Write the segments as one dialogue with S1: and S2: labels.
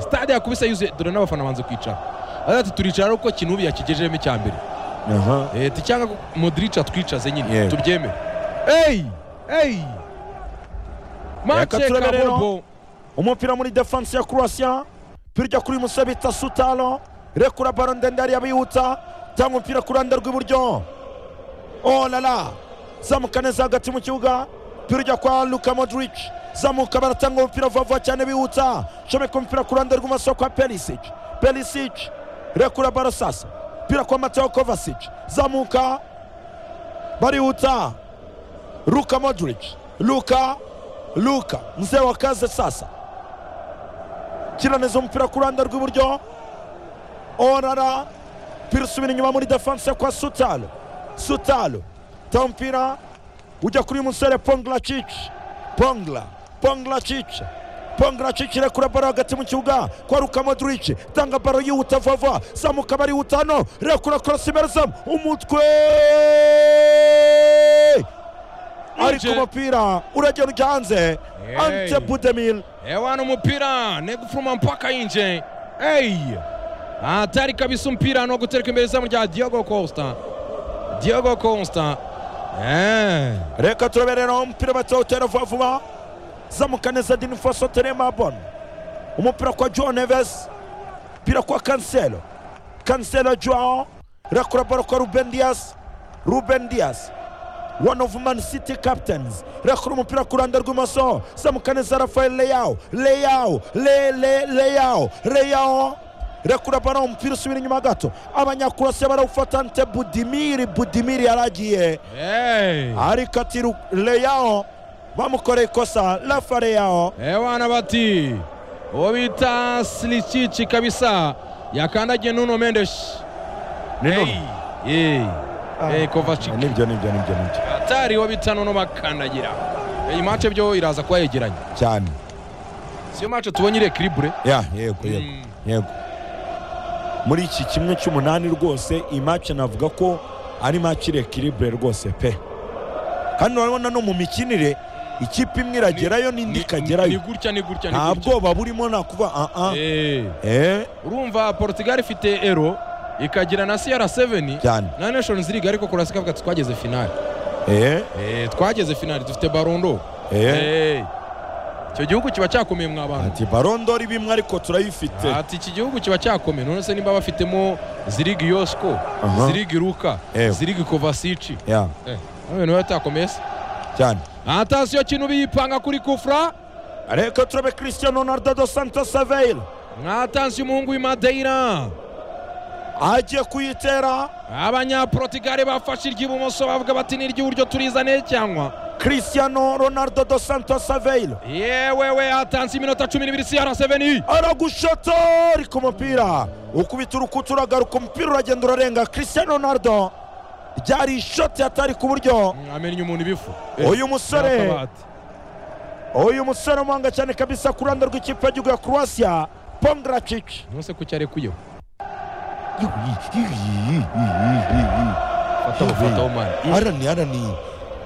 S1: stade yakubise yuzuye dore n'abafana banze kwicara aravuga ati turicara ariko kinubi yakigejejemo icya mbere
S2: aha
S1: Eh, ati cyangwa modirica atwicaze nyine
S2: Yego.
S1: tubyemere eyi eyi
S2: Reka
S1: mace
S2: turebe rero.
S1: kabobo
S2: umupira muri defanse ya kurasiya pirya kuri musabita sutalo rekura baro ndende hariya bihuta tanga umupira ku ruhande rw'iburyo olala zamuka neza hagati mu kibuga pirya kwa luka modric zamuka baratanga umupira vuba vuba cyane bihuta shomeka umupira ku ruhande rw'imoso kwa perisic perisic rekura baro sasa pira kwa mateo kovasic zamuka barihuta Luka Modric, Luka, Luka, mzee wa kazi sasa. Kiraneza umupira ku ruhande rw'iburyo. Orara, pira usubira inyuma muri defense kwa Sutalo. Sutalo, ta umupira ujya kuri uyu musore Ponglacic. Pongla, Ponglacic. Ponglacic irekura baro hagati mu kibuga kwa Luka Modric. Tanga baro yihuta vuba vuba. Zamuka barihuta hano. Rekura cross imbere zamu. Umutwe! ariko
S1: Uje.
S2: umupira uragenda ujya hanze
S1: Hey.
S2: ante budemil
S1: ewana umupira negufuruma mpaka inje eyi atari kabisa umupira no gutereka imbere izamu rya diogo costa diogo costa Eh,
S2: reka turebe rero umupira batawutera vuba vuba zamuka neza dinifoso teremabon umupira kwa john neves pira kwa kanselo kanselo joao rekura baro kwa ruben dias ruben dias one of man city captains rekura umupira ku ruhande rw'imoso zamuka neza rafael leyao leyao le le leyao leyao rekura baro umupira usubira inyuma gato abanyakurasiya barawufata nte budimiri budimiri yaragiye
S1: hey.
S2: ariko ati Ru- leyao bamukoreye ikosa rafa leyao
S1: ewana bati uwo bita silicici kabisa yakandagiye nuno mendesh
S2: Nuno. Ah.
S1: kovacik
S2: nibyo nibyo nibyo nibyo
S1: atari uwo bita nuno bakandagira iyi mace byo iraza kuba yegeranye
S2: cyane
S1: siyo mace tubonye iri ekiribure
S2: ya yego yego
S1: Mm.
S2: yego muri iki kimwe cy'umunani rwose iyi match navuga ko ari match rekiribure rwose pe kandi urabona no mu mikinire ikipe imwe iragerayo
S1: ni
S2: n'indi ikagerayo
S1: gutya ni gutya ni
S2: nta
S1: gutya
S2: bwoba burimo nakuva ah ah
S1: Eh.
S2: eh
S1: urumva portugal ifite ero ikagira na cr7
S2: cyane
S1: na nations league ariko kurasika avuga ati twageze finali
S2: eh
S1: Eh, twageze finali dufite barondo
S2: eh
S1: icyo gihugu kiba cyakomeye mwa bantu
S2: ati barondori bimwe ariko turayifite
S1: ati iki gihugu kiba cyakomeye none se nimba bafitemo zirigi yosko
S2: Aha.
S1: zirigi ruka
S2: Ewe.
S1: zirigi kovasici
S2: ya
S1: ibintu biba bitakomeye se
S2: cyane
S1: atasiyo kintu biyipanga kuri kufra
S2: reka turabe christian ronaldo dos santos saveil
S1: mwatansiyo umuhungu w'imadeira
S2: agiye kuyitera
S1: abanyaportugali bafashe iry'ibumoso bavuga bati n'iry'iburyo turizane cyangwa
S2: christiano ronaldo dos santos saveil
S1: yewe we hatanze iminota cumi n'ibiri cr7
S2: aragushota ariko umupira ukubita urukuta uragaruka umupira uragenda urarenga christian ronaldo ryari ishoti atari ku buryo
S1: amennye umuntu ibifu
S2: Uyu musore.
S1: N'akabati.
S2: uyu musore umuhanga cyane kabisa ku ruhande rw'ikipe y'igihugu ya croatia pongracic
S1: nose kuki arekuyeho
S2: Yewe.
S1: fataho mani
S2: arani arani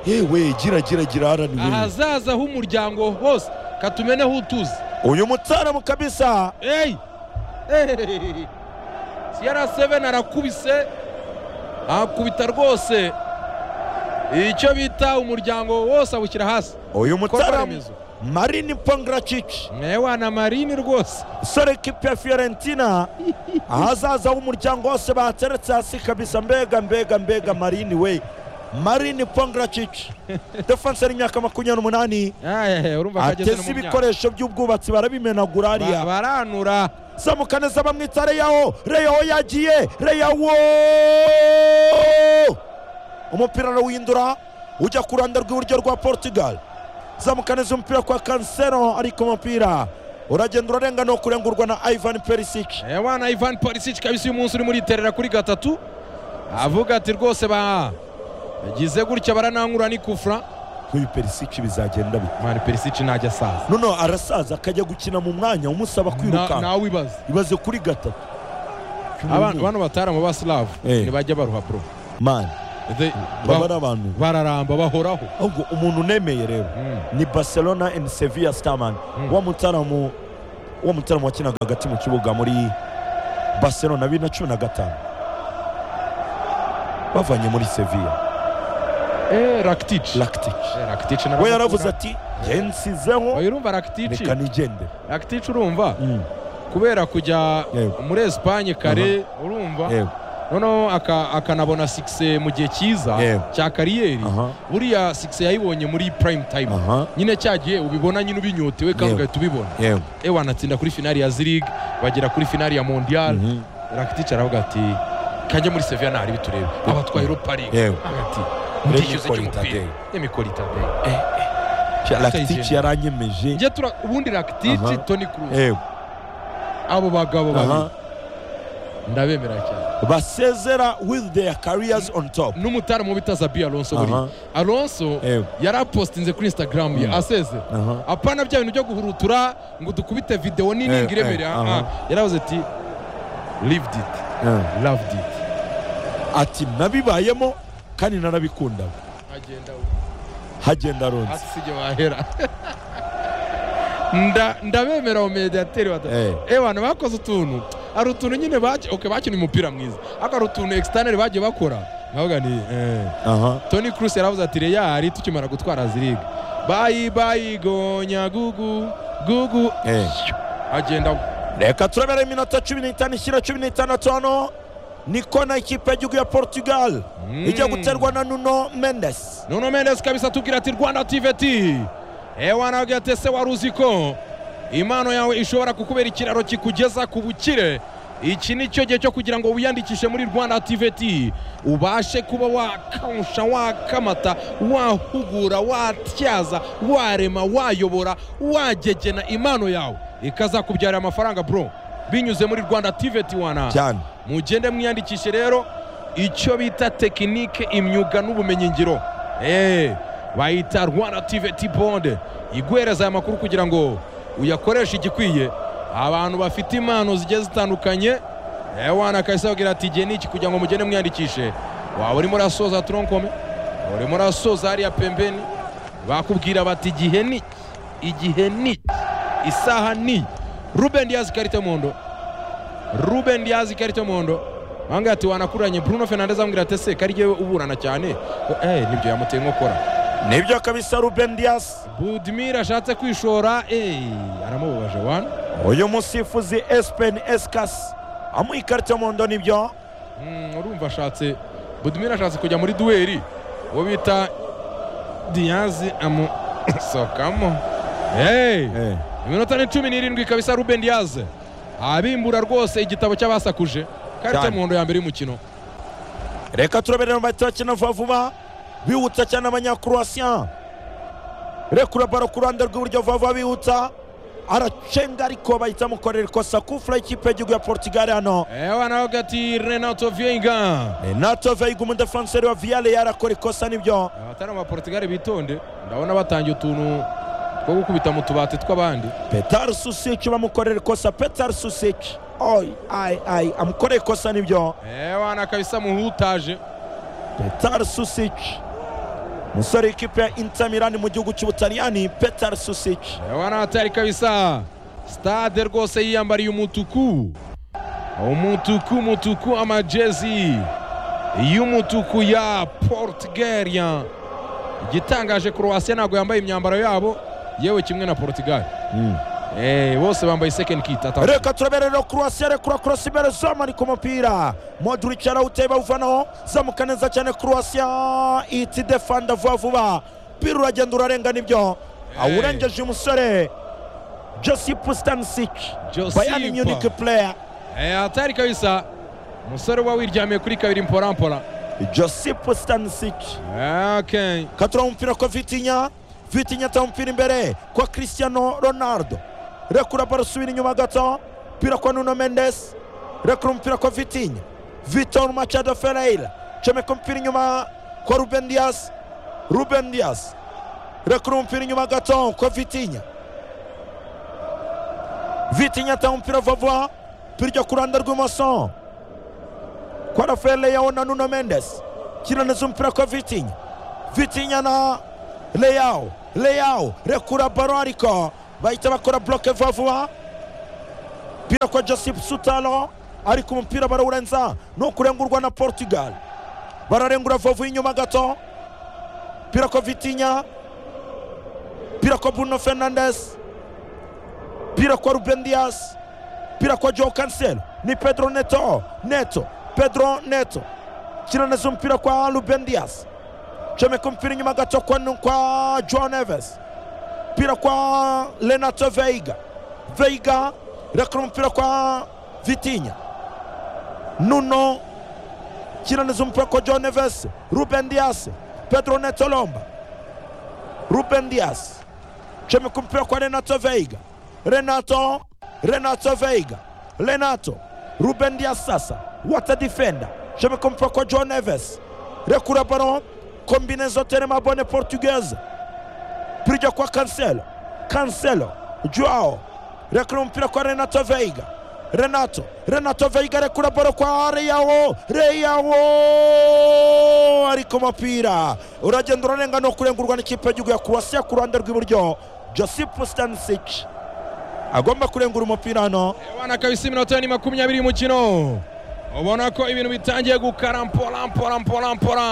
S2: yewe gira gira gira arani we
S1: ahazaza h'umuryango hose katumene aho utuze
S2: uyu mutaramu kabisa
S1: eyi cr7 arakubise akubita rwose icyo bita umuryango wose awushyira hasi
S2: uyu
S1: Korwa
S2: mutaramu
S1: remezo.
S2: marini pongracic
S1: mwewe na marini rwose
S2: sore ekipe ya fiorentina ahazaza h'umuryango wose bateretse hasi kabisa mbega mbega mbega marini we marini pongracic defanse y'imyaka makumyabiri n'umunani
S1: Aye, urumva ko ageze no
S2: ateze
S1: mu myaka.
S2: ibikoresho by'ubwubatsi barabimenagura
S1: Ba-
S2: hariya
S1: baranura
S2: zamuka neza bamwita reyaho reyaho yagiye reyaho umupira arawuhindura ujya ku ruhande rw'iburyo rwa portugal zamuka neza umupira kwa kansero ariko umupira uragenda urarenga no kurengurwa na ivan perisic
S1: ewana ivan parisic kabisa uyu munsi urimo uriterera kuri gatatu avuga ati rwose ba bagize gutya baranankura ni kufra
S2: nk'uyu perisic bizagenda bite
S1: mani perisic najya asaza
S2: noneho arasaza akajya gukina mu mwanya umusaba
S1: Na-
S2: kwirukanka
S1: nawe wibaza
S2: ibaze kuri gatatu
S1: Aba- bano bataramu ba slav
S2: Eh.
S1: ntibajya baruha pro
S2: mani
S1: The-
S2: baba
S1: ba-
S2: ari abantu
S1: bararamba bahoraho
S2: ahubwo umuntu unemeye rero
S1: Mm.
S2: ni barcelona and sevilla starman
S1: Mm.
S2: wa mutaramu uwo mutaramo wakinaga hagati mu kibuga muri barcelona bibiri na cumi na gatanu bavanye muri seviya
S1: Eh, Rakitic.
S2: rakitic
S1: Eh, Rakitic na
S2: we yaravuze
S1: Ramaphosa.
S2: ati gensizeho
S1: Oya, urumva Rakitic
S2: reka nigendere
S1: Rakitic urumva
S2: Mm,
S1: kubera kujya
S2: Yego.
S1: muri Espagne kare urumva
S2: yego
S1: noneho aka- akanabona 6 mu gihe cyiza
S2: Yego.
S1: cya kariyeri
S2: aha
S1: buriya 6 yayibonye muri prime time
S2: aha
S1: nyine cyagiye ubibona nyine ubinyotewe kandi
S2: Yego.
S1: ugahita ubibona
S2: yego
S1: ewe wanatsinda kuri finali ya ziriga bagera kuri finali ya mondial
S2: Mhm.
S1: rakitic aravuga ati kanjye muri seviya ntahari biturebe abatwaye europa league
S2: Yego.
S1: agati
S2: Reba
S1: ndishyuze
S2: ikora
S1: cy'umupira
S2: itadeye.
S1: n'imikoro itadeye
S2: rakitic yaranyemeje
S1: njye tura ubundi
S2: Aha.
S1: rakitic toni kuruzi
S2: yego
S1: abo bagabo babiri
S2: aha
S1: ndabemera cyane
S2: basezera with their careers on top
S1: n'umutara mu bita zabi alonso buriya
S2: Aha.
S1: alonso
S2: Yego.
S1: yari apositinze kuri instagram ye
S2: Mm.
S1: asezera
S2: aha
S1: apana bya bintu byo guhurutura ngo dukubite videwo nini
S2: Eh,
S1: ngo iremere
S2: eh,
S1: ah,
S2: aha.
S1: ah. yaravuze ati lived it
S2: Eh.
S1: loved it
S2: ati nabibayemo kandi narabikundaga
S1: agenda
S2: hagenda ronze
S1: hasi si wahera Nda- ndabemera abo mediateri bata
S2: Eh.
S1: eh bantu bakoze utuntu hari utuntu nyine baki- okay, bakinnye umupira mwiza ariko hari utuntu external bagiye bakora nkavuga ni eh
S2: aha
S1: Toni Kroos yaravuze ati Real tukimara gutwara ziriga bayi bayigonya gugu gugu
S2: Eh.
S1: agenda
S2: reka turabera iminota cumi n'itanu ishyira cumi n'itandatu hano niko na ikipe y'igihugu ya portugal ijya guterwa na nuno mendes
S1: Nuno Mendes kabisa atubwira ati Rwanda TVT ewana wagatese wari uzi ko impano yawe ishobora kukubera ikiraro kikugeza ku bukire iki ni cyo gihe cyo kugira ngo wiyandikishe muri Rwanda TVT ubashe kuba wakamusha wakamata wahugura watyaza warema wayobora wagegena impano yawe ikazakubyarira amafaranga bro binyuze muri Rwanda TVT wana
S2: cyane
S1: mugende mwiyandikishe rero icyo bita tekinike imyuga n'ubumenyingiro Eh, bayita rwanda tvt bonde iguhereza aya makuru kugira ngo uyakoreshe igikwiye abantu bafite impano zigiye zitandukanye Eh, wana kahise babwira ati igihe ni iki kugira ngo mugende mwiyandikishe waba urimo urasoza tronkome urimo urasoza hariya pembeni bakubwira bati igihe ni iki? igihe ni iki? isaha ni iyi." ruben diaz karite mondo Ruben Diaz ikarito muhondo wangaye ati wanakuranye Bruno Fernandes amubwira ati se kari yewe uburana cyane eh nibyo yamuteye nkokora
S2: nibyo kabisa ruben dias
S1: Budimir ashatse kwishora eh aramubabaje wana
S2: uyu musifuzi espen eskas amuha ikarita y'umuhondo nibyo
S1: Mm, urumva ashatse Budimir ashatse kujya muri duweri uwo bita Diaz amu sokamo eh iminota ni cumi n'irindwi kabisa Ruben Diaz abimbura rwose igitabo cy'abasakuje karite
S2: Cyane.
S1: muhondo ya mbere y'umukino
S2: reka turabera mu bahita bakina vuba vuba bihuta cyane abanyakurowasiya rekura baro ku ruhande rw'iburyo vuba vuba bihuta aracenga ariko bahita amukorera ikosa kufura y'ikipe y'igihugu ya portugal hano
S1: eh wana wakati Renato Vieira
S2: renato veiga umudefanseri wa viyale yarakora ikosa nibyo
S1: abatari aba portugal bitonde ndabona batangiye utuntu two gukubita mu tubati tw'abandi
S2: petari susici bamukorera ikosa petari susici oyi ayi ayi amukorera ikosa nibyo
S1: ewa na kabisa muhutaje
S2: petari susici umusore w'ikipe ya intamirani mu gihugu cy'ubutaliyani petari susici
S1: ewa na atari kabisa stade rwose yiyambariye umutuku umutuku umutuku amajezi y'umutuku ya portugalia igitangaje croatia ntabwo yambaye imyambaro yabo yewe kimwe na portugal Eh, bose bambaye second kit atatu
S2: reka turaberera kurowasiya rekura korosi imbere zamanika umupira modric arawuteye bawuvanaho zamuka neza cyane kurowasiya iti defanda vuba vuba pira uragenda urarenga nibyo
S1: Hey.
S2: awurengeje umusore josip stansic
S1: Josipa.
S2: bayani munich player
S1: Eh, atari kabisa umusore uba wiryamiye kuri kabiri mporampora
S2: josip stansic
S1: Okay.
S2: katura umupira kwa vitinya vitinya ata umupira imbere kwa cristiano ronaldo rekura baro subira inyuma gato mpira kwa nuno mendes rekura umupira kwa vitinya vitor machado ferreira comeka umupira inyuma kwa ruben dias ruben dias rekura umupira inyuma gato kwa vitinya vitinya ata umupira vavua mpira ijya ku ruhande rw'imoso kwa rafael leao na nuno mendes kina neza umupira kwa vitinya vitinya na leyao leyao rekura baro ariko bahita bakora bloke vuba vuba umupira kwa joseph sutalo ariko umupira barawurenza ni ukurengurwa na portugal bararengura vovu inyuma gato umupira kwa vitinya umupira kwa bruno fernandes umupira kwa ruben dias umupira kwa joe cancelo ni pedro neto neto pedro neto kinaneza umupira kwa ruben dias comeka umupira inyuma gato kwa, kwa john neves umupira kwa renato veiga veiga rekura umupira kwa vitinya nuno kinaneza umupira kwa john neves ruben dias pedro neto lomba ruben dias comeka umupira kwa renato veiga renato renato veiga renato ruben dias sasa wata defenda comeka umupira kwa john neves rekura baron kombinezo terema bone portugaise pirya kwa kanselo kanselo joao rekura umupira kwa renato veiga renato renato veiga rekura boro kwa reyawo reyawo ariko umupira uragenda urarenga no kurengurwa n'ikipe y'igihugu ya kurwasiya ku ruhande rw'iburyo joseph stanisic agomba kurengura umupira hano
S1: abana kabisa iminota ni makumyabiri y'umukino ubona ko ibintu bitangiye gukara mpora mpora mpora mpora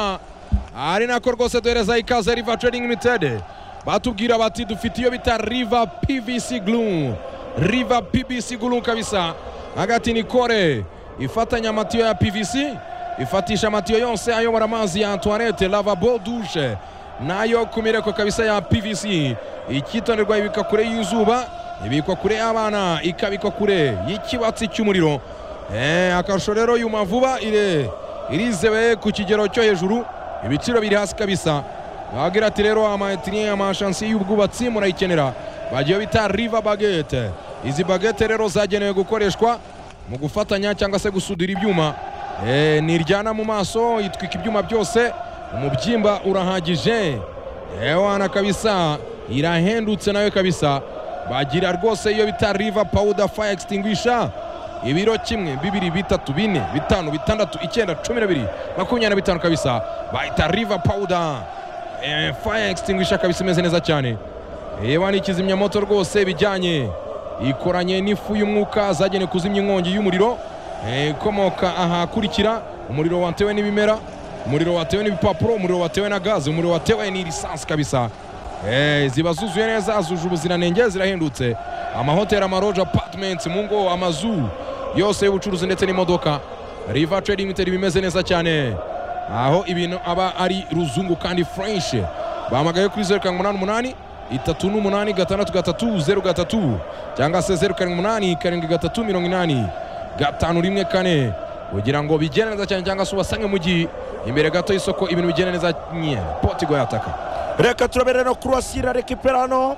S1: ari nako rwose duhereza ikaze riva trading limited batubwira bati dufite iyo bita riva pvc glu riva pvc glu kabisa hagati ni kore ifatanya amatiyo ya pvc ifatisha amatiyo yose ayobora amazi ya antoinette lavabo dushe nayo ku mireko kabisa ya pvc icyitonderwa ibika kure y'izuba ibikwa kure y'abana ikabikwa kure y'ikibatsi cy'umuriro Eh, akarusho rero yuma vuba ire irizewe ku kigero cyo hejuru ibiciro biri hasi kabisa wagira ati rero amayetiriye amashansiyo y'ubwubatsi murayikenera bagiye bita riva bagete izi bagete rero zagenewe gukoreshwa mu gufatanya cyangwa se gusudira ibyuma Eh, ntiryana mu maso yitwika ibyuma byose umubyimba urahagije ewana kabisa irahendutse nawe kabisa bagira rwose iyo bita riva powder fire extinguisher ibiro kimwe bibiri bitatu bine bitanu bitandatu icyenda cumi na bibiri makumyabiri na bitanu kabisa bahita riva powuda faya extinguisha kabisa imeze neza cyane reba ni ikizimyamoto rwose bijyanye ikoranye n'ifu y'umwuka zagenewe kuzimya inkongi y'umuriro eh, ikomoka ahakurikira umuriro watewe n'ibimera umuriro watewe n'ibipapuro umuriro watewe na gaze umuriro watewe n'irisansi kabisa Eh, ziba zuzuye neza zuje ubuziranenge zirahendutse amahoteli amaroje apatimenti mu ngo amazu yose y'ubucuruzi ndetse n'imodoka riva trading limited bimeze neza cyane aho ibintu aba ari ruzungu kandi furenshi bahamagaye kuri zeru karindwi umunani umunani itatu n'umunani gatandatu gatatu zeru gatatu cyangwa se zeru karindwi umunani karindwi gatatu mirongo inani gatanu rimwe kane kugira ngo bigende neza cyane cyangwa se ubasange mu gihe imbere gato y'isoko ibintu bigende neza nye potigo yataka
S2: reka turabere no kurwasira rekipera hano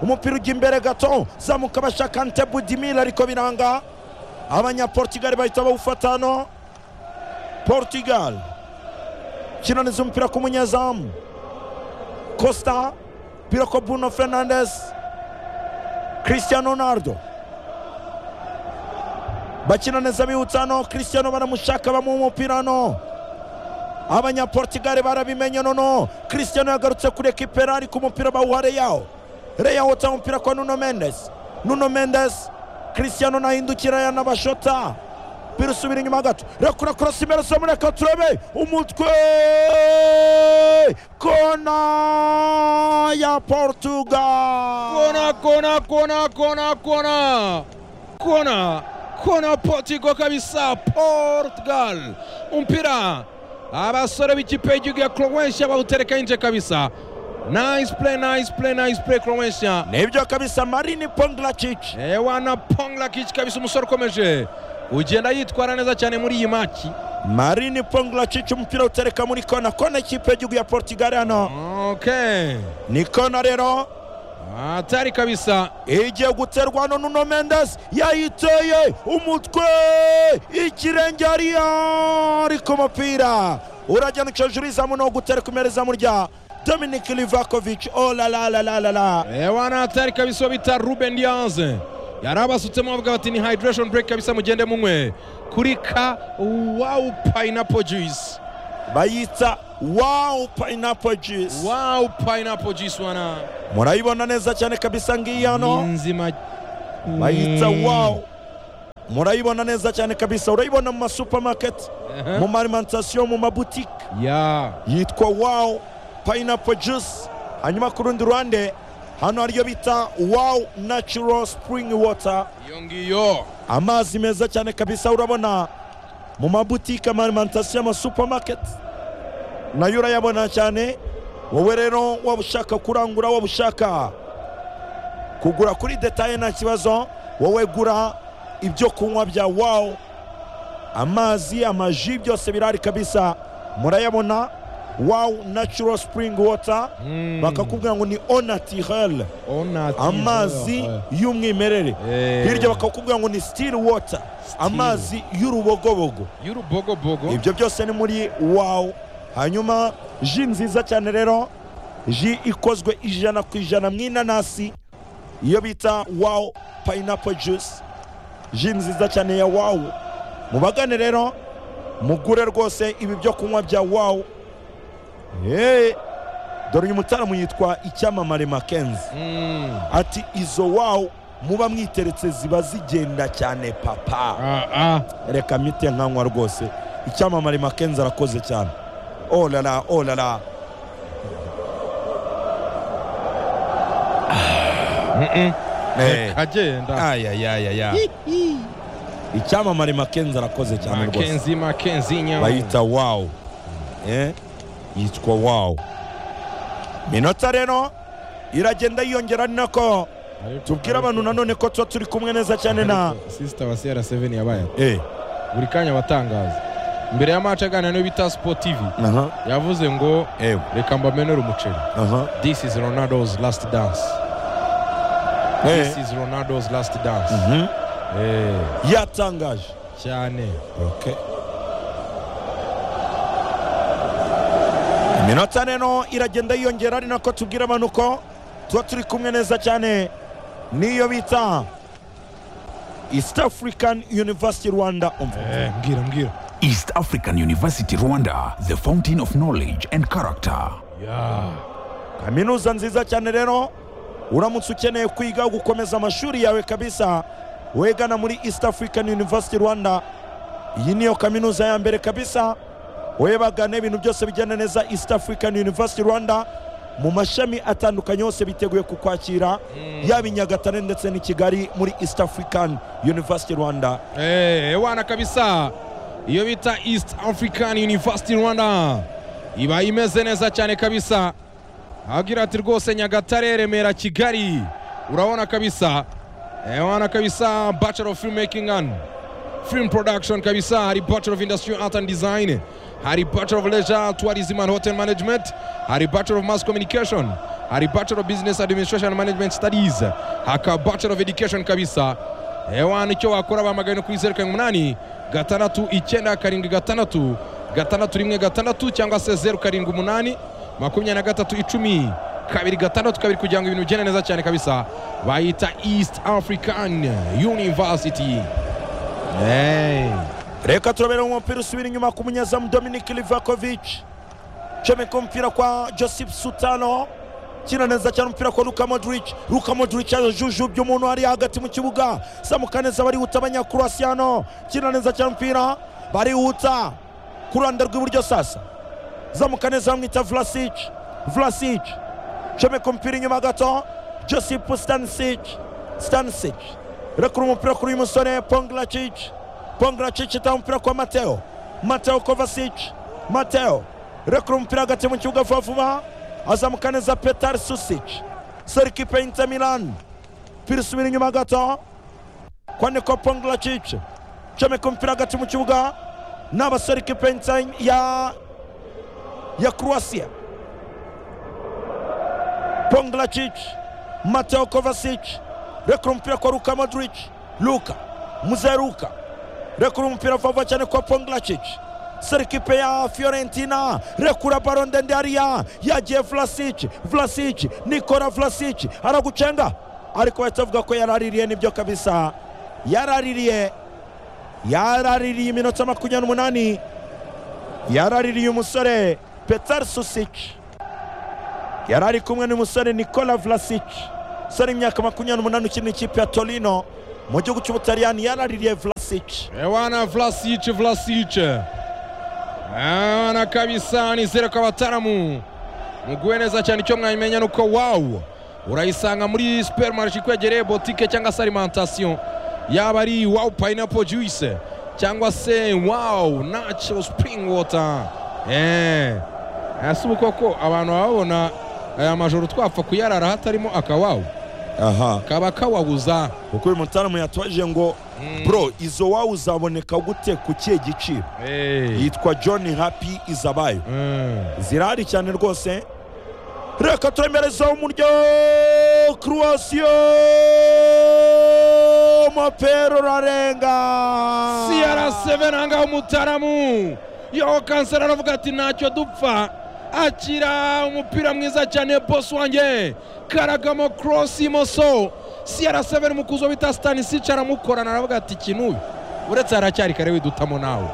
S2: umupira ujya imbere gato zamuka bashaka ntebudimira ariko biranga abanyaportugali bahita bawufata hano portugal kinaniza umupira ku munyezamu costa umupira kwa bruno fernandes cristiano ronaldo bakina neza bihutsa hano cristiano baramushaka bamuha umupira hano abanyaportugali barabimenye nono cristiano yagarutse kuri ekipera ariko umupira bawuha reyawo reyawo utanga umupira kwa nuno mendes nuno mendes cristiano nahindukira yanabashota umupira usubira inyuma gato rekura korosi imbere somu reka turebe umutwe kona ya portugal
S1: kona kona kona kona kona kona kona portigo kabisa portugal umpira abasore b'ikipe y'igihugu ya croatia bawutereka yinje kabisa nice play nice play nice play croatia
S2: nibyo kabisa marini ponglacic
S1: ewana ponglakic kabisa umusore ukomeje ugenda yitwara neza cyane muri iyi maki
S2: marini ponglacic umupira utereka muri kona kona ikipe y'igihugu ya portugal hano
S1: okay
S2: ni kona rero
S1: atari kabisa
S2: igiye guterwa hano nuno mendes yayiteye umutwe ikirenge ariyo ariko umupira uragenda uca hejuru y'izamu no gutereka imbere izamu rya dominic livakovic oh la la la la la la
S1: ewana atari kabisa uwo bita ruben diaz yari abasutsemo bavuga bati ni hydration break kabisa mugende munywe kuri ka wow pineapple juice
S2: bayita wow pineapple juice
S1: wow pineapple juice wana
S2: murayibona neza cyane kabisa ngiyi
S1: ni
S2: hano
S1: nzima
S2: bayita wow murayibona neza cyane kabisa urayibona mu masupamaketi mu marimantasiyo mu mabutike
S1: ya
S2: yitwa wawu payinapo juice hanyuma ku rundi ruhande hano hariyo bita wawu nacuro sipuringi wota
S1: iyo ngiyo
S2: amazi meza cyane kabisa urabona mu mabutike amarimantasiyo amasupamaketi nayo urayabona cyane wowe rero waba ushaka kurangura waba ushaka kugura kuri detaye nta kibazo wowe gura ibyo kunywa bya wawu amazi amaji byose birahari kabisa murayabona wawu nacuro sipuringi wota
S1: Mm.
S2: bakakubwira ngo ni onatirele
S1: Ona tizo.
S2: amazi y'umwimerere
S1: Eh.
S2: hirya bakakubwira ngo ni sitiri wota amazi y'urubogobogo
S1: y'urubogobogo
S2: ibyo byose ni muri wawu hanyuma ji nziza cyane rero ji ikozwe ijana ku ijana mu inanasi iyo bita wawu payinapo juice ji nziza cyane ya wawu mubagane rero mugure rwose ibi byo kunywa bya wawu Hey, dore uyu mutaramu yitwa icyamamare makenzi
S1: Mm.
S2: ati izo wawu muba mwiteretse ziba zigenda cyane papa
S1: Ah, ah.
S2: reka mite nkanywa rwose icyamamare makenzi arakoze cyane olala olala
S1: Mm-mm.
S2: Eh.
S1: agenda
S2: ayayayaya icyamamare makenzi arakoze cyane rwose
S1: makenzi makenzi nyamu
S2: bayita wawu Eh, yitwa wawu minota rero iragenda yiyongera ni nako
S1: Ariko-
S2: tubwire abantu
S1: ariko-
S2: nanone ko tuba turi kumwe neza cyane na
S1: ariko sister wa CR7 yabaye ate?
S2: Eh,
S1: buri kanya batangaza mbere ya match aganira n'iyo bita Sport TV
S2: aha,
S1: yavuze ngo
S2: eh,
S1: reka mbamenere umuceri
S2: aha,
S1: this is Ronaldo's last dance
S2: eh.
S1: this is Ronaldo's last dance
S2: Mhm.
S1: eh
S2: yatangaje
S1: cyane
S2: Okay. iminota rero iragenda yiyongera ari nako tubwira abantu ko tuba turi kumwe neza cyane n'iyo bita east african university rwanda
S1: eh mbwira mbwira
S3: East African University Rwanda, the fountain of knowledge and character.
S1: ya
S2: kaminuza nziza cyane rero uramutse ukeneye kwiga gukomeza amashuri yawe kabisa wegana muri east african university rwanda iyi niyo kaminuza ya mbere kabisa webagane ibintu byose bigenda neza east african university rwanda mu mashami atandukanye yose biteguye kukwakira yaba i nyagatare ndetse n'i kigali muri east african university rwanda
S1: Eh, wana kabisa iyo bita east african university rwanda iba imeze neza cyane kabisa agira ati rwose nyagatare remera kigali urabona kabisa eh, wana kabisa bachelor of filmmaking and film production kabisa hari bachelor of industrial art and design hari bachelor of leisure tourism and hotel management hari bachelor of mass communication hari bachelor of business administration and management studies haka bachelor of education kabisa ewana icyo wakora bamagana kuri zeru karindwi umunani gatandatu icyenda karindwi gatandatu gatandatu rimwe gatandatu cyangwa se zeru karindwi umunani makumyabiri na gatatu icumi kabiri gatandatu kabiri kugira ngo ibintu bigende neza cyane kabisa bayita east african university Hey.
S2: reka turabera mu mupira usubira inyuma ku munyezamu dominik livakovic comeka umupira kwa joseph sutano kina neza cyane umupira kwa luka modric luka modric yajujubye umuntu ari hagati mu kibuga samuka neza barihuta abanyakurasiyano kina neza cyane umupira barihuta ku ruhande rw'iburyo sasa zamuka neza bamwita vlasic vlasic comeka umupira inyuma gato joseph stanisic stanisic rekura umupira kuri uyu musore ponglacic Pongracic itanga umupira kwa Mateo. Mateo Kovacic. Mateo. Rekura umupira hagati mu kibuga vuba vuba. Azamuka neza Petar Susic. Sori kipe ya Inter Milan. Pira isubira inyuma gato. Kwa Niko Pongracic. Comeka umupira hagati mu kibuga. N'abasore kipe ya Inter ya ya Croatia. Ponglacic. Mateo Kovacic. Rekura umupira kwa Luka Modric. Luka. Mzee Luka rekura umupira vuba cyane kwa Ponglacic serikipe ya Fiorentina rekura baro ndende hariya yagiye Vlasic Vlasic Nikola Vlasic aragucenga ariko bahita bavuga ko yaraririye nibyo kabisa yaraririye yaraririye iminota makumyabiri n'umunani yaraririye umusore Petar Susic yari ari kumwe n'umusore Nikola Vlasic umusore imyaka makumyabiri n'umunani ukina ikipe ya Torino mu gihugu cy'Ubutaliyani yaraririye Vlasic Vlasic.
S1: ewana vlasic vlasic ewana kabisa nizere ko abataramu muguwe neza cyane icyo mwamenya ni uko wawu urayisanga muri superimarishe ikwegereye botike cyangwa se alimantasiyo yaba ari wawu payinapo juwise cyangwa se wawu naco sipuringi wota eee ese ubu koko abantu baba babona aya majoro twapfa kuyarara hatarimo akawawu
S2: aha
S1: kaba kawabuza
S2: kuko uyu mutaramwe yatubajije ngo bro izo wawe uzaboneka gute ku kihe giciro
S1: eee
S2: yitwa john happy izabayo zirahari cyane rwose reka turemereza umuryo kurwasiyo mapero urarenga
S1: CR7 ahangaha umutaramu yo kanseri aravuga ati ntacyo dupfa akira umupira mwiza cyane boss wanjye karagamo cross imoso CR7 mukuzo bita Stanisich aramukorana aravuga ati ikintu uyu uretse haracyari kare widutamo nawe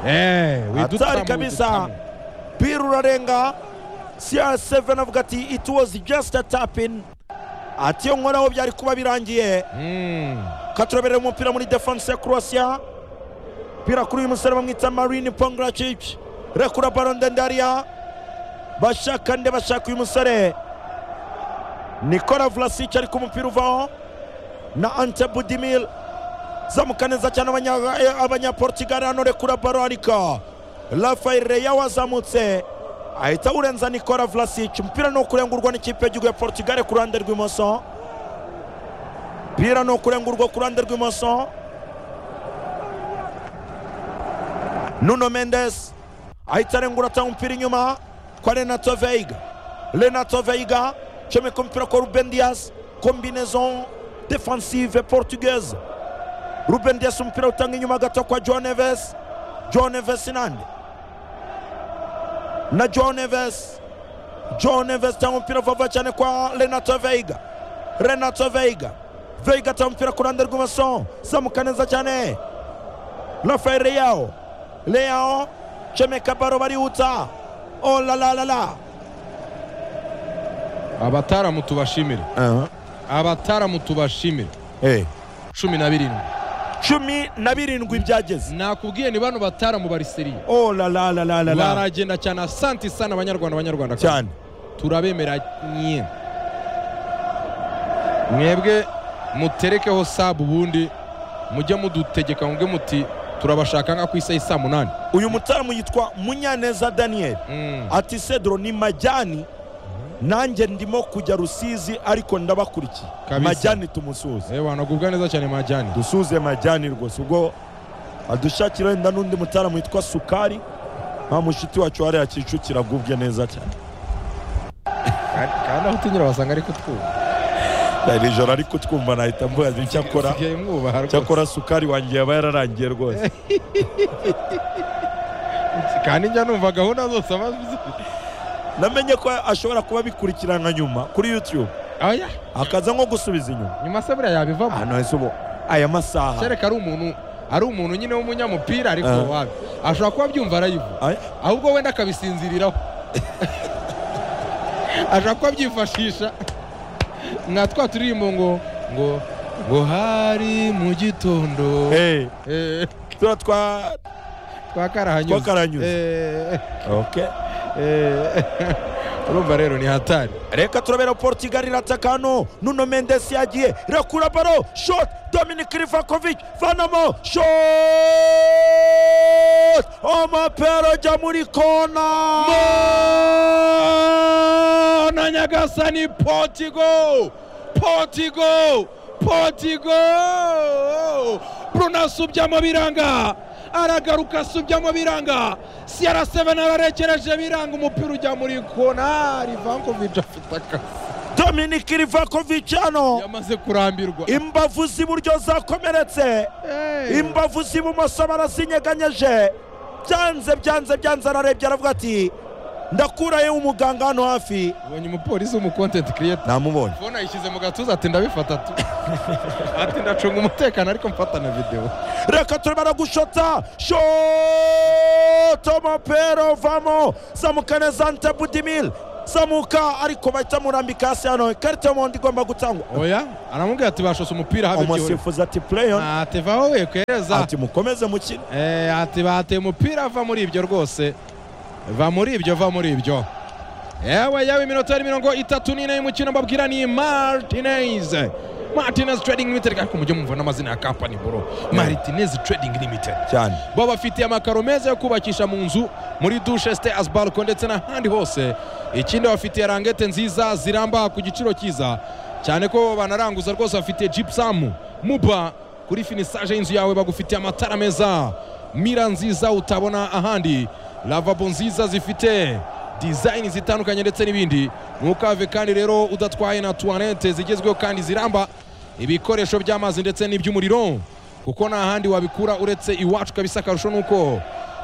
S1: eh
S2: atari
S1: widutamo
S2: kabisa
S1: widutamo.
S2: pira urarenga cr7 avuga ati it was just a tapin ati iyo nkoraho byari kuba birangiye
S1: Mm.
S2: katureberera umupira muri defense ya croatia pira kuri uyu musore bamwita marine pongracic rekura baro ndende hariya bashaka nde bashaka uyu musore nikola vlasic ariko umupira uvaho na ante budimil zamuka neza cyane abanya- eh, abanyaportugal hano rekura baro ariko rafael reya wazamutse ahita awurenza nikola vlasic umupira ni ukurengurwa n'ikipe y'igihugu ya portugal ku ruhande rw'imoso umupira ni ukurengurwa ku ruhande rw'imoso nuno mendes ahita arengura atanga umupira inyuma kwa renato veiga renato veiga comeka umupira kwa ruben dias combinaison defensive portugaise ruben dias umupira utanga inyuma gato kwa john neves john neves nande na john neves john neves tanga umupira vava cyane kwa renato veiga renato veiga veiga atanga umupira ku ruhande rw'ibumoso zamuka neza cyane rafael leyao leyao comeka baro barihuta oh la la la la
S1: abataramu tubashimire abataramu tubashimire cumi na birindwi
S2: cumi na birindwi byageze
S1: nakubwiye ni bano bataramu bariseriye
S2: oh la la la la la la
S1: baragenda cyane asanti sana abanyarwanda abanyarwanda
S2: cyane
S1: turabemera nye mwebwe muterekeho sabu ubundi mujye mudutegeka mubwe muti turabashaka nka ku isaha isa munani
S2: uyu mutaramu yitwa munyaneza daniel
S1: Mm.
S2: ati sedro ni majyani nanjye ndimo kujya rusizi ariko ndabakurikiye
S1: Kabisa.
S2: majyani tumusuhuze
S1: Eh, wanagubwa neza cyane majyani
S2: dusuze majyani rwose ubwo adushakira wenda n'undi mutaramu witwa sukari nta mushuti wacu wariya kicukira agubwe neza cyane
S1: kandi aho utinyura wasanga ari kutwuba
S2: iri joro ari kutwumva nahita mvuga icyakora
S1: usigaye mwubaha rwose
S2: cyakora sukari wanjye yaba yararangiye rwose
S1: kandi njya numva gahunda zose aba azi.
S2: namenye ko ashobora kuba abikurikirana nyuma kuri youtube
S1: Aya,
S2: akaza nko gusubiza inyuma
S1: nyuma se buriya yabivamo
S2: hano hese ubu aya masaha
S1: kereka ari umuntu ari umuntu nyine w'umunyamupira ariko
S2: Ah.
S1: wabi ashobora kuba abyumva arayivuga
S2: Aya,
S1: ahubwo wenda akabisinziriraho ashaka ko abyifashisha nka twa turirimbo ngo ngo ngo hari mu gitondo
S2: eh,
S1: Eh,
S2: turiya twa
S1: twa karahanyuze
S2: Twakarahanyuze.
S1: Eh,
S2: okay.
S1: eh, urumva rero ni hatari
S2: reka turabera portugal irataka hano nuno mendes yagiye irakura baro shot dominic rivakovic vanamo shot amapera ajya muri kona
S1: na nyagasani potigo potigo potigo bruno asubyamo biranga aragaruka asubyamo biranga cr7 ararekereje biranga umupira ujya muri kona rivankovic afite akazi
S2: dominic rivakovic hano
S1: yamaze kurambirwa
S2: imbavu z'iburyo zakomeretse
S1: Hey.
S2: imbavu z'ibumoso barazinyeganyeje byanze byanze byanze ararebye aravuga ati ndakurayo umuganga hano hafi
S1: ubonye umupolisi w'umukontenti kiriyeta
S2: namubonye
S1: fone ayishyize mu gatuza ati ndabifata tu ati ndacunga umutekano ariko mfata na videwo
S2: reka turimo gushota shoto mopero vamo zamuka neza ante budimil zamuka ariko bahita murambika hasi hano ikarita y'umuhondo igomba gutangwa
S1: oya aramubwira ati bashose umupira habikiwe
S2: umusifuzi ati pureyo
S1: atevaho we kwereza
S2: ati mukomeze mukine
S1: Eh, ati bateye umupira va muri ibyo rwose va muri ibyo va muri ibyo yewe yewe iminota yari mirongo itatu n'ine y'umukino mbabwira ni martinez martinez trading limited ariko mujye mwumva n'amazina ya kampani bro martinez trading limited
S2: cyane
S1: bo bafitiye amakaro meza yo kubakisha mu nzu muri dusheste asibaruko ndetse n'ahandi hose ikindi bafitiye rangete nziza ziramba ku giciro cyiza cyane ko banaranguza rwose bafitiye jipusamu muba kuri finisaje y'inzu yawe bagufitiye amatara meza mira nziza utabona ahandi lavabo nziza zifite dizayini zitandukanye ndetse n'ibindi ntukave kandi rero udatwaye na tuwanete zigezweho kandi ziramba ibikoresho by'amazi ndetse n'iby'umuriro kuko nta handi wabikura uretse iwacu kabisa akarusho ni uko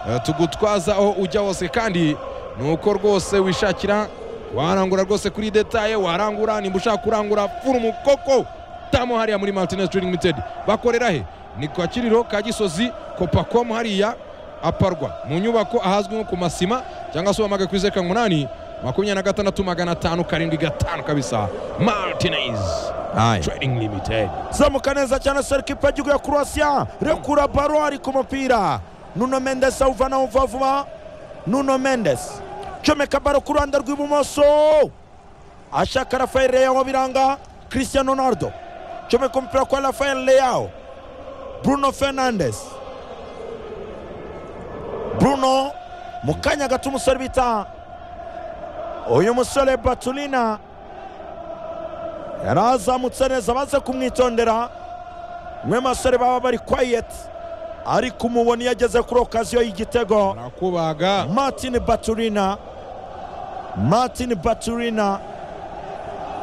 S1: eh, tugutwaza aho ujya hose kandi ni uko rwose wishakira warangura rwose kuri detaye warangura nimba ushaka kurangura furumu koko tamo hariya muri martinez trading limited bakorera he ni kwa kiriro ka gisozi copacomu hariya aparwa mu nyubako ahazwi nko ku masima cyangwa se uhamage ku izeru karindwi umunani makumyabiri na gatandatu magana atanu karindwi gatanu kabisa martinez trading limited
S2: zamuka neza cyane serikipe y'igihugu ya croatia rekura baro ari ku mupira nuno mendes awuvanaho vuba vuba nuno mendes comeka baro ku ruhande rw'ibumoso ashaka rafael leao biranga cristiano ronaldo comeka umupira kwa rafael leao bruno fernandes bruno mu kanya gato umusore bita uyu musore batulina yari azamutse neza baze kumwitondera mwe basore baba bari kwayeti ariko umubona iyo ageze kuri okaziyo y'igitego
S1: barakubaga
S2: martin baturina martin baturina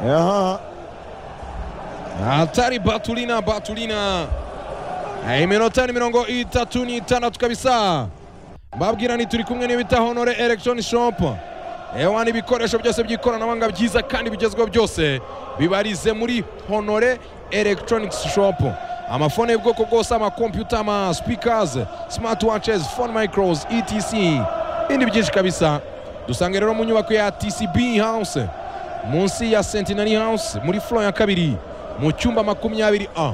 S2: aha
S1: atari batulina batulina Eh, iminota ni mirongo itatu n'itandatu kabisa mbabwira ni turi kumwe n'ibita honore electronic shop ewa n'ibikoresho byose by'ikoranabuhanga byiza kandi bigezweho byose bibarize muri honore electronic shop amafone y'ubwoko bwose amakompyuta ama speakers smart watches phone micros etc ibindi byinshi kabisa dusange rero mu nyubako ya tcb house munsi ya centenary house muri flo ya kabiri mu cyumba makumyabiri a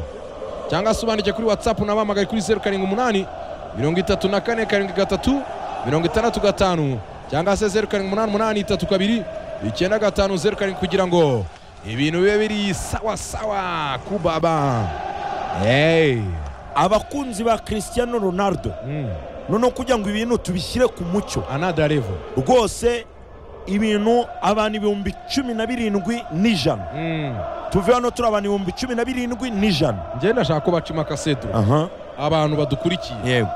S1: cyangwa se ubandike kuri watsapu nabahamagaye kuri zeru karindwi umunani mirongo itatu na kane karindwi gatatu mirongo itandatu gatanu cyangwa se zeru karindwi umunani umunani itatu kabiri icyenda gatanu zeru karindwi kugira ngo ibintu bibe biri sawa sawa kubaba hey.
S2: abakunzi ba cristiano ronaldo
S1: mm.
S2: noneho kugira ngo ibintu tubishyire ku mucyo
S1: another level
S2: rwose ibintu abantu ibihumbi cumi na birindwi n'ijana
S1: mm.
S2: tuve hano turi abantu ibihumbi cumi na birindwi n'ijana
S1: njye ndashaka ko bacima akaseto
S2: aha
S1: abantu badukurikiye
S2: yego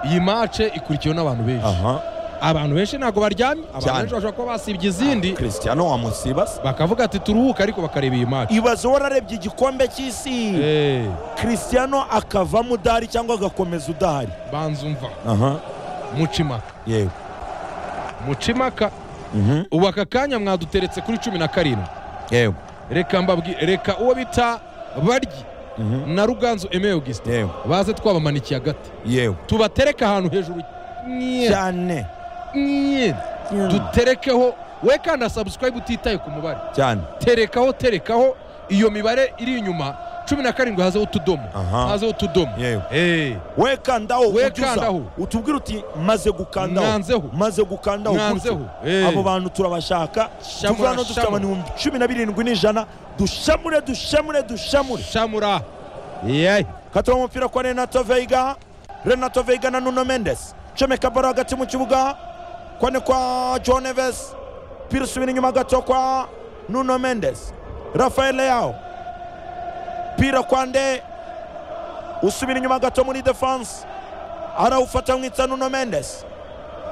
S1: iyi mace ikurikiwe n'abantu benshi
S2: aha
S1: abantu benshi ntabwo baryamye abantu
S2: Cyane.
S1: benshi bashobora kuba basibye izindi
S2: cristiano wamusibase
S1: bakavuga ati turuhuke ariko bakareba iyi maci
S2: ibaze wararebye igikombe cy'isi
S1: Eh,
S2: cristiano akavamo udahari cyangwa agakomeza udahari
S1: banza umva
S2: aha
S1: mucimaka
S2: yego
S1: mucimaka ubu aka kanya mwaduteretse kuri cumi na karindwi
S2: yego
S1: reka mbabwi reka uwo bita baryi na ruganzu emewe augustin
S2: yego
S1: baze twabamanikiye agati
S2: yego
S1: tubatereke ahantu hejuru nye,
S2: cyane
S1: nye. duterekeho we kandi na subscribe utitaye ku mubare
S2: cyane
S1: terekaho terekaho iyo mibare iri inyuma cumi na karindwi hazeho utudomo
S2: Aha.
S1: hazeho utudomo
S2: Yego.
S1: Eh,
S2: we kandaho
S1: We
S2: ujya uza,
S1: kandaho.
S2: utubwire uti maze gukandaho
S1: Mwanzeho.
S2: maze gukandaho
S1: Mwanzeho.
S2: gutyo.
S1: Eh.
S2: abo bantu turabashaka
S1: Shamura,
S2: tuvuga hano dufite
S1: shamura.
S2: abantu ibihumbi cumi na birindwi n'ijana dushamure dushamure dushamure
S1: shamura yeyi
S2: katira umupira kwa renato veiga renato veiga na nuno mendes comeka baro hagati mu kibuga kone kwa john eves pira usubira inyuma gato kwa nuno mendes rafael leao pira kwa nde usubira inyuma gato muri defense arawufata mwitsa nuno mendes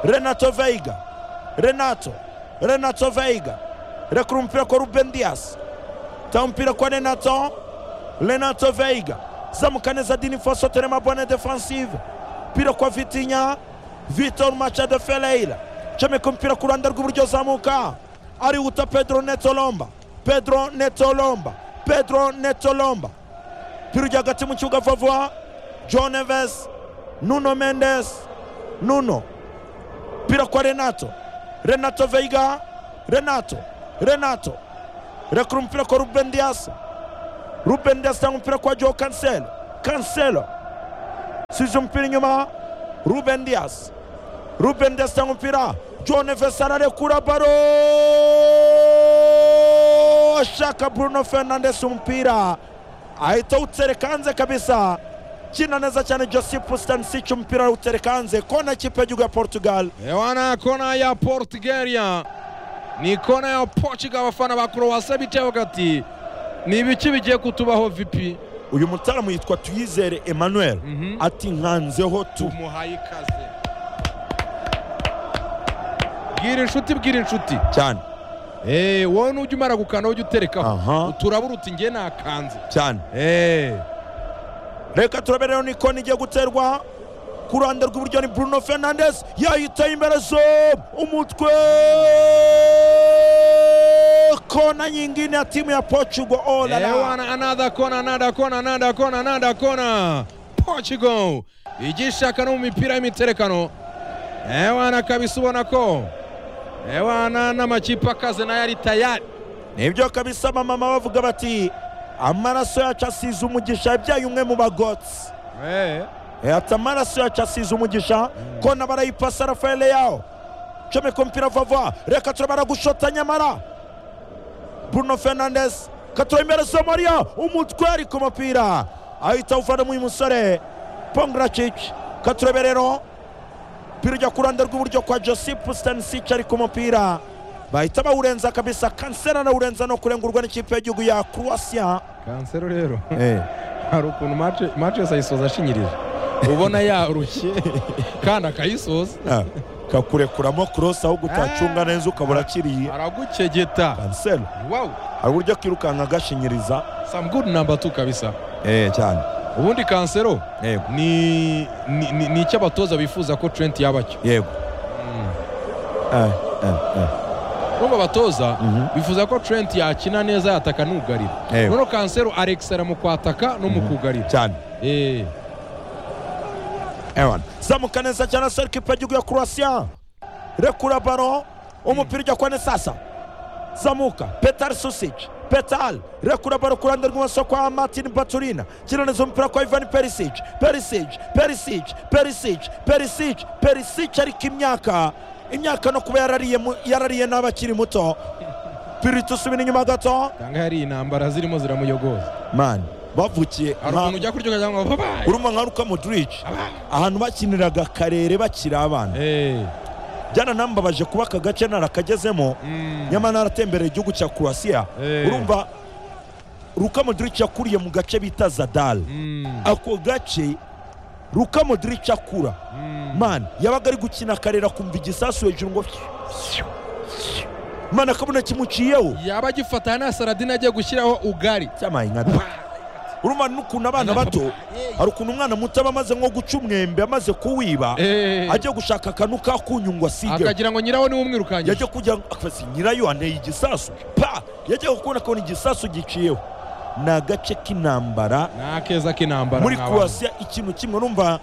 S2: renato veiga renato renato veiga rekura umupira kwa ruben dias ta umupira kwa renato Renato Veiga zamuka neza Dini Foso Terema bonne defensive pira kwa Vitinha Vitor Machado Ferreira comeka umupira ku ruhande rw'iburyo zamuka arihuta Pedro Neto Lomba Pedro Neto Lomba Pedro Neto Lomba pira ujya hagati mu kibuga vuba vuba John Neves Nuno Mendes Nuno pira kwa Renato Renato Veiga renato renato rekura umupira kwa ruben dias ruben dias cyangwa umupira kwa joe cancelo cancelo size umupira inyuma ruben dias ruben dias cyangwa umupira john neves ararekura baro ashaka bruno fernandes umupira ahita awutereka hanze kabisa kina neza cyane joseph stanisich umupira awutereka hanze kona ikipe y'igihugu ya portugal
S1: Ewana kona ya Portugalia ni kona ya Portugal abafana ba Croatia bitewe gati ni ibiki bigiye kutubaho vipi
S2: uyu mutaramu yitwa tuyizere emmanuel
S1: Mhm.
S2: ati nkanzeho tu
S1: umuhaye ikaze bwira inshuti bwira inshuti
S2: cyane
S1: Eh, wowe nujya umara gukana ujya uterekaho
S2: Aha.
S1: uturabura uti njye nakanze
S2: cyane
S1: Eh,
S2: reka turabere rero ni kona igiye guterwa ku ruhande rw'iburyo ni bruno fernandes yahitaye imbere zo umutwe kona nyingine ya timu ya portugal oh la la
S1: Ewana another corner another corner another corner another corner Portugal igishaka no mu mipira y'imiterekano Ewana kabisa ubona ko Ewana n'amakipe akaze nayo ari tayari
S2: nibyo kabisa mama bavuga bati amaraso yacu asize umugisha yabyaye umwe mu bagotsi
S1: Eh,
S2: ati amaraso yacu asize umugisha kona barayipasa rafael yawo comeka umupira vava reka turabara gushota nyamara bruno fernandes katura imbere somalia umutwe ari ku mupira ahita awuvana uyu musore pongracic katureberero umupira ujya ku ruhande rw'iburyo kwa joseph stanisich ari ku mupira bahita bawurenza kabisa kansera arawurenza no kurengurwa n'ikipe y'igihugu ya croatia
S1: kansero rero hari ukuntu mace mace yose ayisoza ashinyirije ubona yarushye kandi akayisoza
S2: kakurekuramo cross ahubwo utacunga neza ukabura akiriye
S1: aragukegeta
S2: kansera
S1: wow
S2: hari uburyo akirukanka agashinyiriza
S1: some good number two kabisa
S2: eh cyane
S1: ubundi kansero
S2: yego
S1: ni ni- ni ni icyo abatoza bifuza ko Trent yaba cyo
S2: yego eh eh eh
S1: nubwo abatoza
S2: Mhm.
S1: bifuza ko Trent yakina neza yataka n'ugarira
S2: Yego.
S1: noneho kansero arekisera mu kwataka no mu kugarira
S2: cyane
S1: Eh,
S2: ewan zamuka neza cyane asore kipe y'igihugu ya croatia rekura baro umupira ujya kwa nesasa zamuka petal susic petal rekura baro ku ruhande rw'ibumoso kwa martin baturina kinaneza umupira kwa ivan perisic perisic perisic perisic perisic perisic ariko imyaka imyaka no kuba yarariye mu- yarariye n'abakiri muto pirita usubira inyuma gato
S1: cyangwa hari intambara zirimo ziramuyogoza
S2: mani bavukiye
S1: hari
S2: nka-
S1: ukuntu ujya kuryoga cyangwa babaye
S2: urumva nka ruka modric ahantu bakiniraga akarere bakiri abana
S1: Eh,
S2: byaranambabaje kuba aka gace narakagezemo
S1: mm.
S2: nyamara naratembereye igihugu cya croatia
S1: Eh.
S2: urumva ruka modric yakuriye mu gace bita zadal
S1: Mm,
S2: ako gace ruka modric akura
S1: mm.
S2: man yabaga ari gukina akarere akumva igisasu hejuru ngo man akabona kimuciyeho
S1: yaba agifata na saradine agiye gushyiraho ugari
S2: cyamaye nka da. urumva n'ukuntu abana bato hari ukuntu umwana muto aba amaze nko guca umwembe amaze kuwiba
S1: Eh,
S2: ajya gushaka akantu kakunyu ngo asige
S1: akagira ngo nyiraho niwe umwirukanye
S2: yajya kugira ngo afasi nyirayo anteye igisasu pa yajya kubona ko igisasu giciyeho ni agace k'intambara
S1: ni akeza k'intambara
S2: muri
S1: mwa
S2: croatia ikintu kimwe numva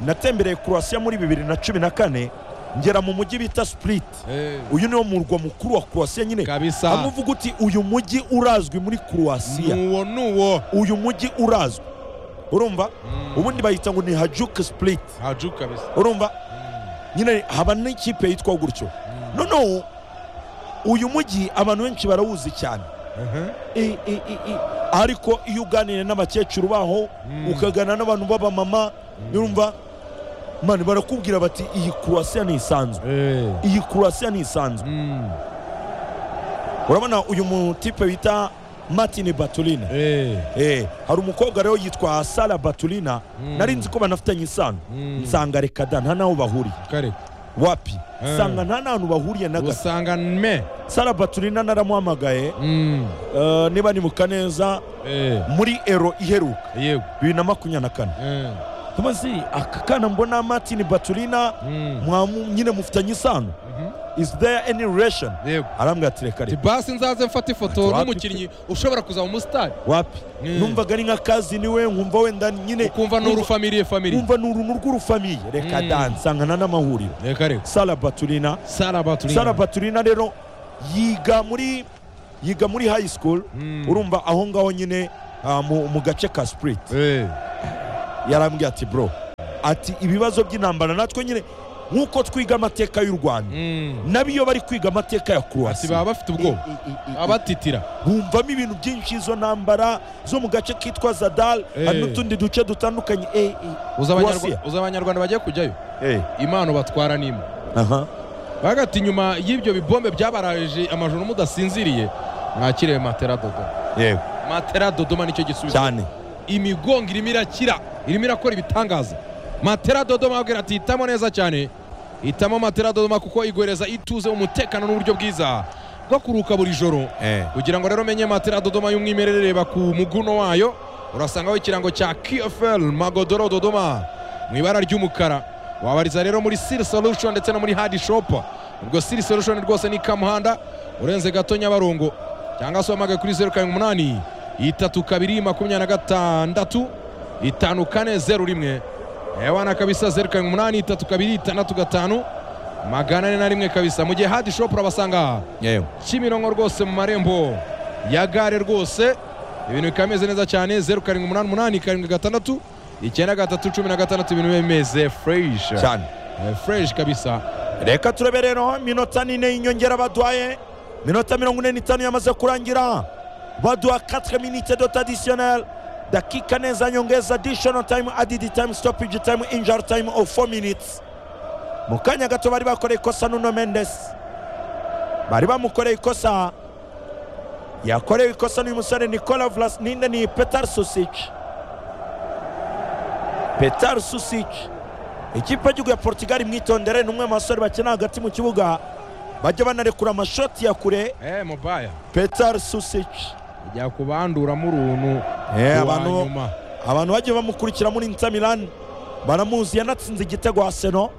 S2: natembereye croatia muri bibiri na cumi na kane ngera mu mujyi bita split
S1: bantu. Eh,
S2: uyu niwo murwa mukuru wa croatia nyine
S1: kabisa
S2: hamwe uvuga uti uyu mujyi urazwi muri croatia
S1: n'uwo n'uwo
S2: uyu mujyi urazwi urumva ubundi bayita ngo ni hajuk split
S1: haju kabisa
S2: urumva nyine haba n'ikipe yitwa gutyo noneho uyu mujyi abantu benshi barawuzi cyane
S1: Mhm.
S2: I- i- i- i- ariko iyo uganiriye n'abakecuru baho
S1: Mm.
S2: ukagana n'abantu b'abamama urumva mani barakubwira bati iyi kurasiya ntisanzwe
S1: Eh,
S2: iyi kurasiya ntisanzwe
S1: mm.
S2: urabona uyu mutipe bita martin batulina
S1: Eh,
S2: Eh, hari umukobwa rero yitwa sara batulina
S1: Mm.
S2: nari nzi ko banafitanye isano
S1: Mm.
S2: nsanga reka da nta n'aho bahuriye
S1: kare
S2: wapi
S1: Eh.
S2: nsanga nta n'ahantu bahuriye na gato
S1: usanga me
S2: sara batulina naramuhamagaye
S1: Mm.
S2: eh, niba nibuka neza
S1: Eh,
S2: muri ero iheruka
S1: yego
S2: bibiri na makumyabiri na kane
S1: Eh,
S2: tumaze aka kana mbona martin batulina
S1: mm.
S2: mwamu nyine mufitanye isano
S1: Mhm.
S2: is there any relation
S1: yego
S2: arambwira ati reka
S1: Ati
S2: reka
S1: basi nzaze mfate ifoto
S2: Ati wapi
S1: n'umukinnyi ushobora kuzaba umusitari
S2: wapi
S1: Mm.
S2: numvaga ari nka kazi niwe nkumva wenda nyine
S1: ukumva ni urufamiliye famili
S2: nkumva ni uruntu rw'urufamiye reka
S1: Mm.
S2: da nsangana n'amahuriro
S1: reka reka
S2: sara batulina
S1: sara baturiye
S2: sara batulina rero yiga muri yiga muri high school
S1: Mm.
S2: urumva aho ngaho nyine ah, mu- mu gace ka spirit
S1: Eh,
S2: yarambwiye ati bro ati ibibazo by'intambara natwe nyine nk'uko twiga amateka y'u rwanda
S1: mm.
S2: nabo iyo bari kwiga amateka ya
S1: Ati
S2: kuruwasi
S1: baba bafite ubwoba baba batitira
S2: bumvamo ibintu byinshi izo ntambara zo mu gace kitwa zadal
S1: Eh.
S2: hari n'utundi duce dutandukanye Eh, eh.
S1: uzi
S2: Kuwasiya.
S1: Abanyarwa- uzi abanyarwanda bagiye kujyayo
S2: Eh,
S1: impano batwara n'imwe
S2: aha.
S1: bavuga ati nyuma y'ibyo bibombe byabaraje amajoro mudasinziriye mwakiriye matera dodoma
S2: yego
S1: matera dodoma nicyo gisubizo
S2: cyane
S1: imigongo irimo irakira irimo irakora ibitangaza matera dodoma ababwira ati hitamo neza cyane hitamo matera dodoma kuko igoreza ituze umutekano n'uburyo bwiza bwo kuruka buri joro kugira ngo rero umenye matera dodoma y'umwimerere reba ku muguno wayo urasangaho ikirango cya kfl magodoro dodoma mu ibara ry'umukara wabariza rero muri siri solution ndetse no muri hadi shop ubwo siri solution rwose ni kamuhanda urenze gato nyabarongo cyangwa se wamagane kuri zeru karindwi umunani itatu kabiri makumyabiri na gatandatu itanu kane zeru rimwe ewana kabisa zeru karindwi umunani itatu kabiri itandatu gatanu magana ane na rimwe kabisa mu gihe hadi shop urabasanga
S2: yego
S1: kimironko rwose mu marembo ya gare rwose ibintu bikaba bimeze neza cyane zeru karindwi umunani umunani karindwi gatandatu icyenda gatatu cumi na gatandatu ibintu biba bimeze fureshi
S2: cyane
S1: fureshi kabisa
S2: reka turebe rero minota nine y'inyongera baduhaye minota mirongo ine n'itanu yamaze kurangira baduha 4 minute dot additionnel dakika neza nyongeza additional time added time stoppage time injury time of 4 minutes mu kanya gato bari bakoreye ikosa nuno mendes bari bamukoreye ikosa yakorewe ikosa n'uyu musore nikola vlas ninde ni petar susic petar susic ikipe y'igihugu ya portugal mwitondere ni umwe mu basore bakina hagati mu kibuga bajya banarekura amashoti ya kure
S1: eee mubaya
S2: petar susic
S1: ajya kubanduramo uruntu
S2: Eh,
S1: uwa
S2: abantu-
S1: nyuma
S2: abantu bagiye bamukurikira muri Inter Milan baramuzi yanatsinze igitego Arsenal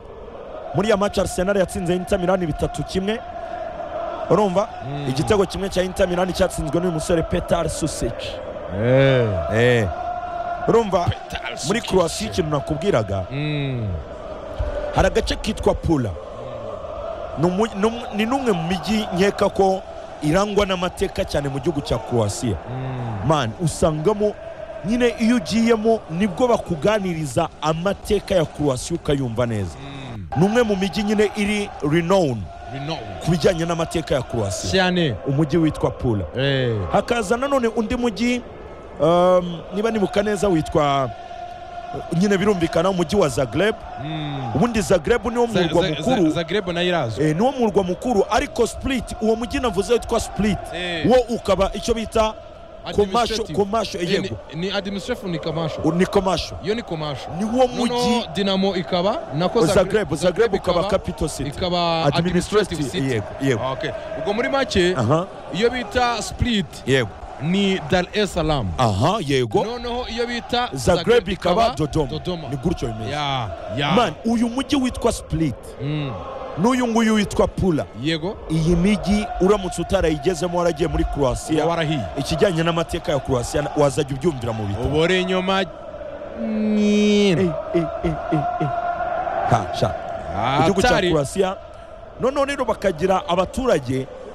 S2: muri ya match Arsenal yatsinze Inter Milan bitatu kimwe urumva
S1: Mm.
S2: igitego kimwe cya Inter Milan cyatsinzwe n'uyu musore Petar Susic
S1: eee
S2: eh urumva muri Croatia ikintu nakubwiraga hari agace kitwa pula Ni umu- ni umu- ni n'umwe mu mijyi nkeka ko irangwa n'amateka cyane mu gihugu cya croatia man usangamo nyine iyo ugiyemo nibwo bakuganiriza amateka ya croatia ukayumva neza ni umwe mu mijyi nyine iri renown ku bijyanye n'amateka ya croatia
S1: cyane
S2: umujyi witwa pula
S1: eee
S2: hakaza nanone undi mujyi um, niba nibuka neza witwa nyine birumvikana umujyi wa zagreb ubundi zagreb niwo murwa mukuru
S1: zagreb nayo irazwi
S2: Eh, niwo murwa mukuru ariko split uwo mujyi navuze witwa split
S1: Eh.
S2: wo ukaba icyo bita komasho
S1: Administrative.
S2: komasho
S1: Eh,
S2: yego
S1: ni- ni adimishefu ni kamasho
S2: U- ni komasho
S1: iyo ni komasho
S2: ni wo
S1: noneho
S2: mujyi
S1: dinamo ikaba nako
S2: zagreb zagreb ukaba capital city
S1: ikaba
S2: administrative
S1: administrative city
S2: yego yego
S1: Ah, okay. ubwo muri make
S2: aha
S1: iyo bita split
S2: yego
S1: ni dar es salaam
S2: aha yego
S1: noneho iyo bita
S2: zagreb ikaba dodoma ni gutyo bimeze
S1: ya ya
S2: man uyu mujyi witwa split
S1: Mm.
S2: n'uyu nguyu witwa pula
S1: yego
S2: iyi mijyi uramutse utarayigezemo waragiye muri
S1: uba
S2: croatia
S1: warahiye
S2: ikijyanye n'amateka ya croatia wazajya ubyumvira mu bitabo
S1: ubore nyuma nyine
S2: Ha, sha. igihugu cya
S1: atari
S2: kurasiya noneho rero bakagira abaturage